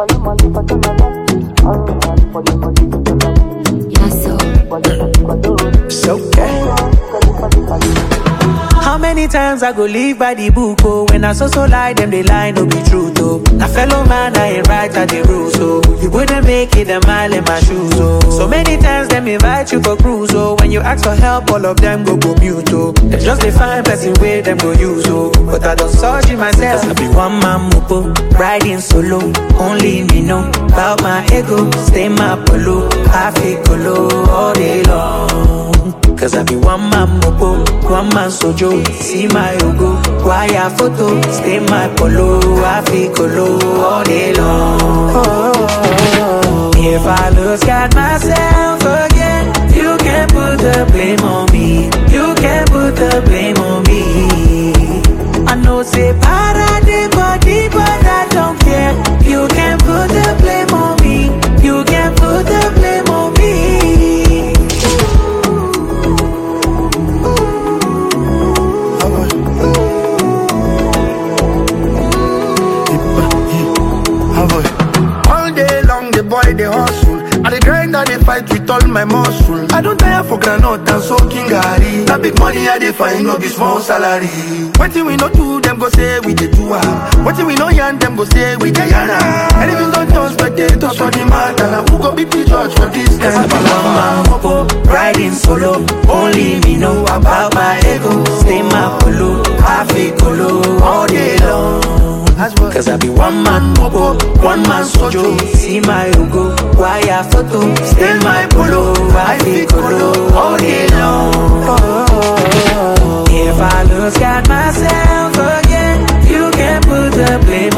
Yes, so. It's okay. How many times I go live by the book, oh When I so so lie, them they lie, no be true, oh Na fellow man, I ain't right at the rules, oh You wouldn't make it a mile in my shoes, oh So many times them invite you for cruise, oh When you ask for help, all of them go go mute, oh They just they find person where them go use, oh But I don't search it myself I be one man mopo, riding solo Only me know about my ego Stay my polo, I feel colo all day long Cause I be one man mopo, one man sojo. See my logo, wire photo, stay my polo, I feel colo all day long. If I lose God myself again, you can put the blame on me. You can put the blame on me. I know say para the body, but I don't care. You can put the blame on me. You can put the blame on me. All day long, the boy they hustle. I the grind and they fight with all my muscle. I don't tire for granite and soaking gari. That big money I dey find no be small salary. Wetin we no do, them go say we dey do am. Wetin we no yarn, them go say we dey yarn am. And if you don't touch, but they touch for the matter. Now who go be the judge for this Cause I kind be of one man mopo, riding solo. Only me know about my ego. Stay my polo, I feel colo all day long. Cause I be one man mopo, one man sojo. See my logo, wire photo. Stay my polo, I feel colo all day long. If I lose God myself again, you can put the blame